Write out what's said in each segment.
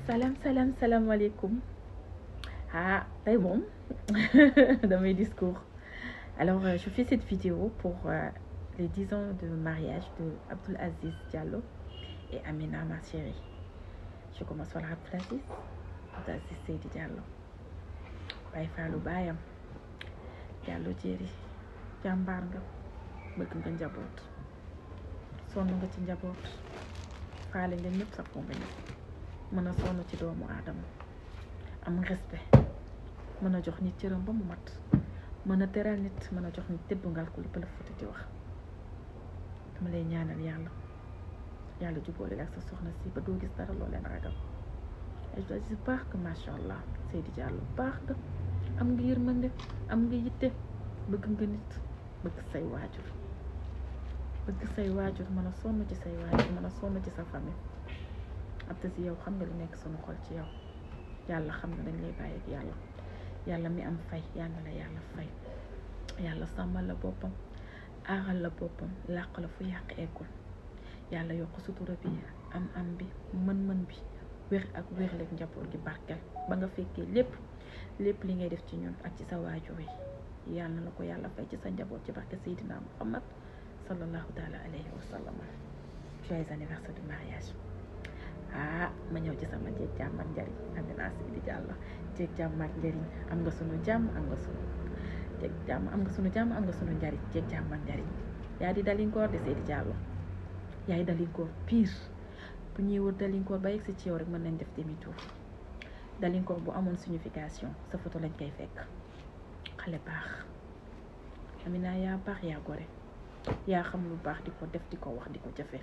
salaam salaam salaamaaleykum ah tey moom damay discours alors euh, je fais cette vidéo pour euh, les 10 ans de mariage de Abdoul Aziz Diallo et Amina ma chérie je commence par Abdoul Aziz Abdoul Aziz Seydi Diallo Baye Fallou baayam Diallo jéeri jàmbaar nga bëgg nga njaboot sonn nga ci njaboot faale nga ñëpp sa foo nga ñëpp mën a sonn ci doomu aadama am respect mën a jox nit cëram ba mu mat mën a teral nit mën a jox nit tëbb ngal ko li pël futi di wax dama lay ñaanal yàlla yàlla jubóole ak sa soxna si ba doo gis dara loo leen ragal ay si baax nga macha allah Seydi Diallo baax nga am nga yërmande am nga yitte bëgg nga nit bëgg say waajur bëgg say waajur mën a sonn ci say waajur mën a sonn ci sa famille ab si yow xam nga li nekk sunu xol ci yow yàlla xam na dañ lay bàyyi ak yàlla yàlla mi am fay yàlla la yàlla fay yàlla sàmmal la boppam aaral la boppam làq la fu yàq eggul yàlla yokk sutura bi am am bi mën-mën bi wér ak wérleeg njaboot gi barkel ba nga fekkee lépp lépp li ngay def ci ñun ak ci sa waajur yi yàlla na la ko yàlla fay ci sa njaboot ci barke Seydina Muhammad sallallahu taala alayhi wa sallam joyeux anniversaire de mariage ah ma ñëw ci sama jéeg jàmm ak njariñ Amina Seydi Diallo jéeg jàmm ak njariñ am nga sunu jàmm am nga sunu jéeg jàmm am nga sunu jàmm am nga sunu njariñ jéeg jàmm ak njariñ yaa di dalinkoor de Seydi Diallo yaay dalinkoor pire bu ñuy wër dalinkoor ba yegg si ci yow rek mën nañ def demi tour dalinkoor bu amoon signification sa photo lañ koy fekk xale baax Amina yaa baax yaa gore yaa xam lu baax di ko def di ko wax di ko jëfe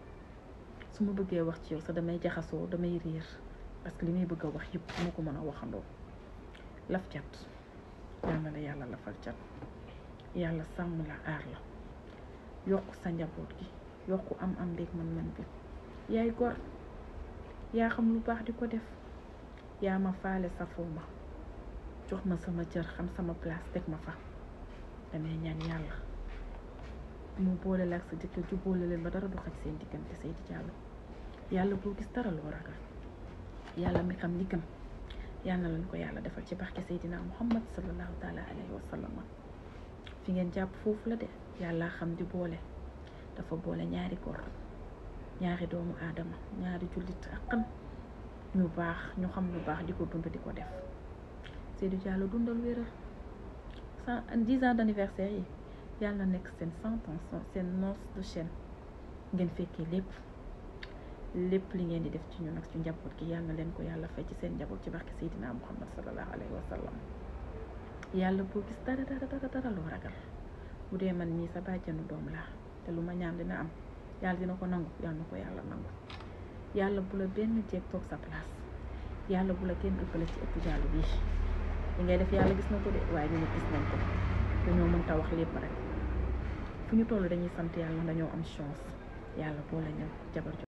su ma bëggee wax ci yow sax damay jaxasoo damay riir parce que li may bëgg a wax yëpp moo ko mën a waxandoo laf cat yal na la yàlla lafal cat yàlla sàmm la aar la yokk sa njaboot gi yokku am am beeg mën-mën bi yaay gor yaa xam lu baax di ko def yaa ma faale safoo ma jox ma sama cër xam sama place teg ma fa damay ñaan yàlla mu boole la ak sa jëkkër ju boole leen ba dara du xaj seen diggante Seydi Diallo yàlla boo gis dara loo ragal yàlla mi xam li gën yàlla na leen ko yàlla defal ci barke Seydina Muhammad sallallahu taala alayhi wa sallam fi ngeen jàpp foofu la de yàlla xam di boole dafa boole ñaari góor ñaari doomu aadama ñaari jullit ak xam ñu baax ñu xam lu baax di ko dund di ko def Seydi Diallo dundal wéral cent dix ans d'anniversaire yi yàlla na nekk seen cent ans seen noce de chaîne ngeen fekkee lépp lépp li ngeen di def ci ñun ak ci njaboot gi yàlla na leen ko yàlla fay ci seen njaboot ci barke Seydina Muhammad sallallahu alayhi wa sallam yàlla boo gis dara dara dara dara loo ragal bu dee man mii sa bàjjanu doom laa te lu ma ñaan dina am yàlla dina ko nangu yàlla na ko yàlla nangu yàlla bu la benn jeeg toog sa place yàlla bu la kenn ëppale ci ëpp Diallo bii li ngay def yàlla gis na ko de waaye ñu ne gis nañ ko dañoo mënta wax lépp rek fu ñu toll dañuy sant yàlla dañoo am chance yàlla boole ñëw jabar